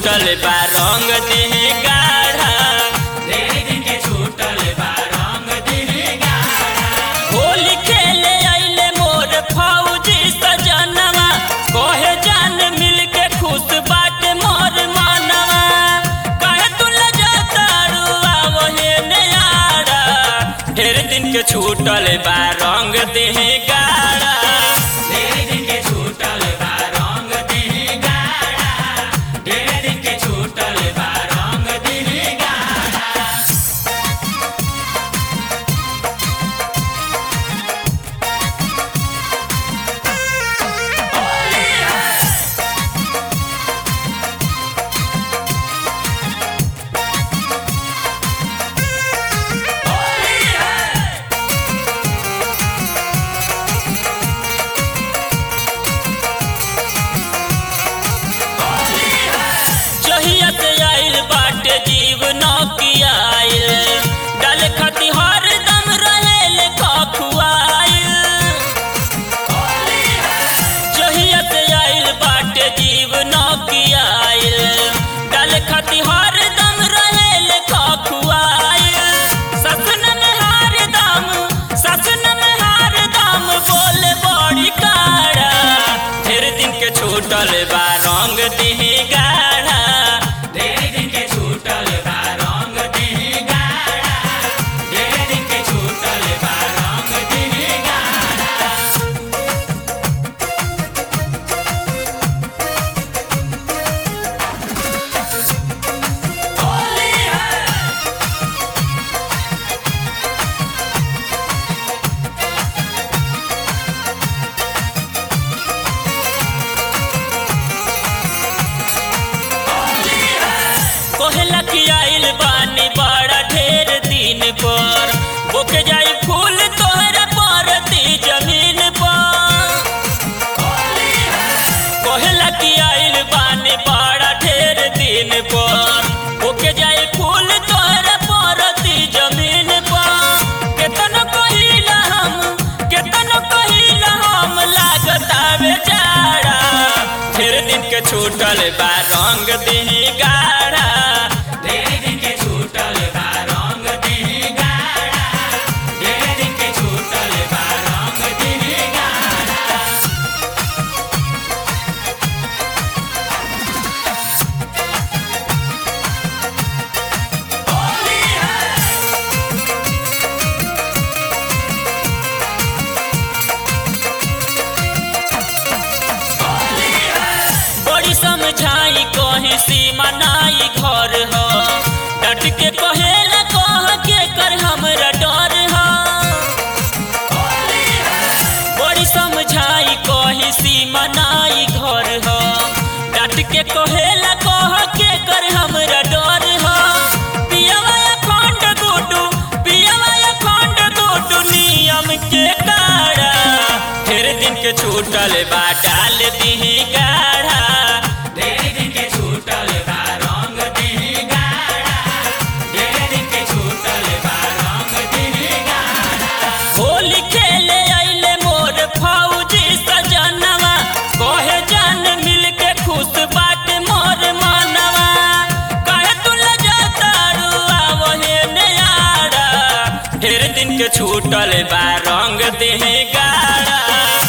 छूटल बा रंग देह गाढ़ा ढेर दिन के छूटल बा रंग देह गाढ़ा होली खेले आइले मोर फौजी सजनवा कहे जान मिल के खुश बाटे मोर मानवा कहे तू लजातारू आवहे नयारा ढेर दिन के छूटल बा रंग देह गाढ़ा ढेर दिन के छूटल बा रंग देह गाढ़ा ढेर दिन के छूटल बा रंग देह गाढ़ा जहिया से आइल बाटे जीवन की आइल डाल खती हर दम रहेल खखुआइल जहिया से आइल बाटे जीवन की आइल डाल खती हर दम रहेल खखुआइल ससन में हार दम ससन में हार दम बोल बड़ी काड़ा ढेर दिन के छूटल बा रंग दिह गाढ़ा ढेर दिन के छूटल बा रंग देह गाढ़ा ढेर दिन के छूटल बा रंग देह गाढ़ा होली है कोहला की आइल बानी बड़ा ढेर दिन पर बोके जाई फूल तोहरा परती जमीन पर कोहला की आइल बानी बड़ा ढेर दिन पर बोके जाई फूल तोहरा परती जमीन पर केतन कहिला हम केतन कहिला हम लागत आवे जाड़ा ढेर दिन के छूटल बा रंग दिह गाढ़ा ढेर दिन के छूटल बा रंग देह गाढ़ा ढेर दिन के छूटल बा रंग देह गाढ़ा होली है होली है बड़ी समझाई कहीं सीमा नाई घर हो डट के कहेला कह के कर हमरा डर हो होली है बड़ी समझाई कहीं सीमा नाई घर हो डट के कहेला कह के कर हमरा डर हो पियवा खंड गुडू पियवा खंड गुडू नियम के काड़ा ढेर दिन के छूटल बा डाल दीही गाढ़ा ढेर दिन के छूटल बा रंग देह गाढ़ा ढेर दिन के छूटल बा रंग देह गाढ़ा होली खेले आइले मोर फौजी सजनवा कहे जान मिल के खुश बाटे मोर मानवा कहे तू लजातारू आवहे नयारा ढेर दिन के छूटल बा रंग देह गाड़ा